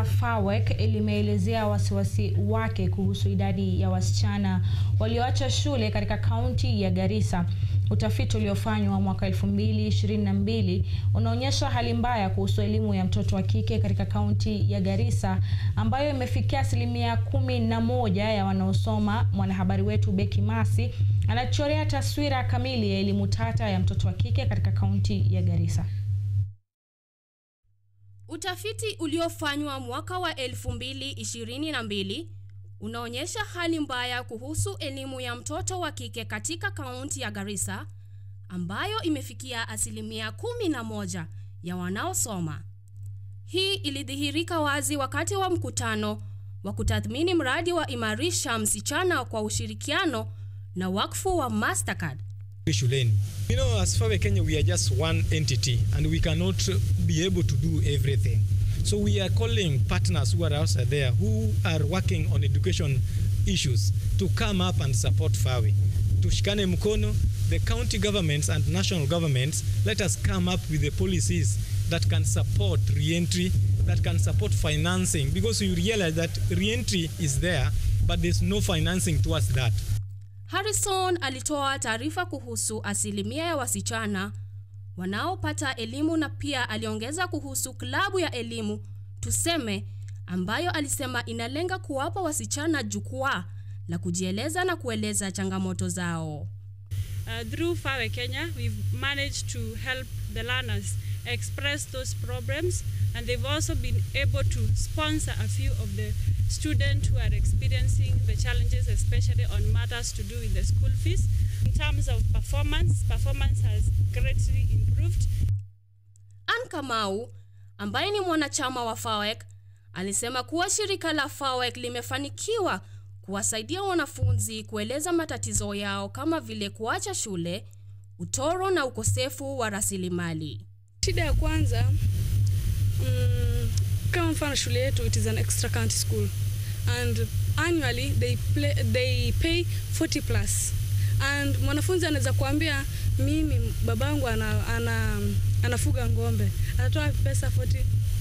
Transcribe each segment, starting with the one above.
la FAWEC limeelezea wasiwasi wake kuhusu idadi ya wasichana walioacha shule katika kaunti ya Garissa. Utafiti uliofanywa mwaka 2022 unaonyesha hali mbaya kuhusu elimu ya mtoto wa kike katika kaunti ya Garissa ambayo imefikia asilimia kumi na moja ya wanaosoma. Mwanahabari wetu Beki Masi anachorea taswira kamili ya elimu tata ya mtoto wa kike katika kaunti ya Garissa. Utafiti uliofanywa mwaka wa 2022 unaonyesha hali mbaya kuhusu elimu ya mtoto wa kike katika kaunti ya Garissa ambayo imefikia asilimia kumi na moja ya wanaosoma. Hii ilidhihirika wazi wakati wa mkutano wa kutathmini mradi wa Imarisha Msichana kwa ushirikiano na wakfu wa Mastercard. shuleni. You know, as FAWEC Kenya, we are just one entity and we cannot be able to do everything. So we are calling partners who are outside there who are working on education issues to come up and support FAWE. Tushikane mkono, the county governments and national governments, let us come up with the policies that can support re-entry, that can support financing, because you realize that re-entry is there, but there's no financing towards that. Harrison alitoa taarifa kuhusu asilimia ya wasichana wanaopata elimu na pia aliongeza kuhusu klabu ya elimu Tuseme ambayo alisema inalenga kuwapa wasichana jukwaa la kujieleza na kueleza changamoto zao. Uh, through FAWE Kenya, we've managed to help the learners express those problems, and they've also been able to sponsor a few of the students who are experiencing the challenges, especially on matters to do with the school fees. In terms of performance, performance has greatly improved. Ann Kamau ambaye ni mwanachama wa FAWEC alisema kuwa shirika la FAWEC limefanikiwa kuwasaidia wanafunzi kueleza matatizo yao kama vile kuacha shule, utoro na ukosefu wa rasilimali. Shida ya kwanza mm, kama mfano shule yetu it is an extra county school and annually they, play, they pay 40 plus and mwanafunzi anaweza kuambia mimi babangu ana, ana, anafuga ng'ombe atatoa pesa 40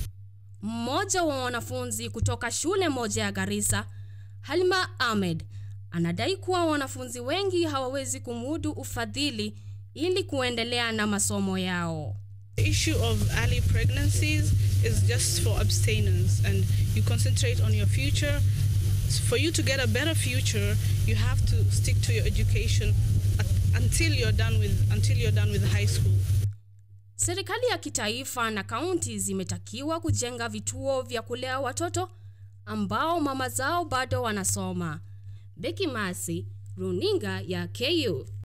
Mmoja wa wanafunzi kutoka shule moja ya Garissa, Halima Ahmed, anadai kuwa wanafunzi wengi hawawezi kumudu ufadhili ili kuendelea na masomo yao. The issue of early pregnancies is just for abstinence and you concentrate on your future. For you to get a better future, you have to stick to your education at- until you're done with until you're done with high school. Serikali ya kitaifa na kaunti zimetakiwa kujenga vituo vya kulea watoto ambao mama zao bado wanasoma. Beki Masi, Runinga ya KU.